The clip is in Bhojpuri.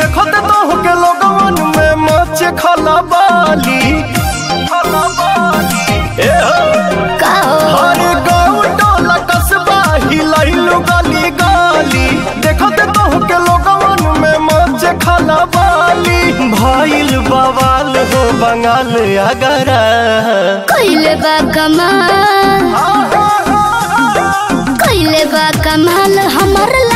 देखो ते तो के लोगवन में मच खला बाली खला बाली ए हो का हो हर गाँव टोला कस्बा हिलाइलु गली गली देखो ते तो के लोगवन में मच खला बाली भइल बवाल हो बंगाल अगरा कइले बा कमाल कइले बा कमाल हमर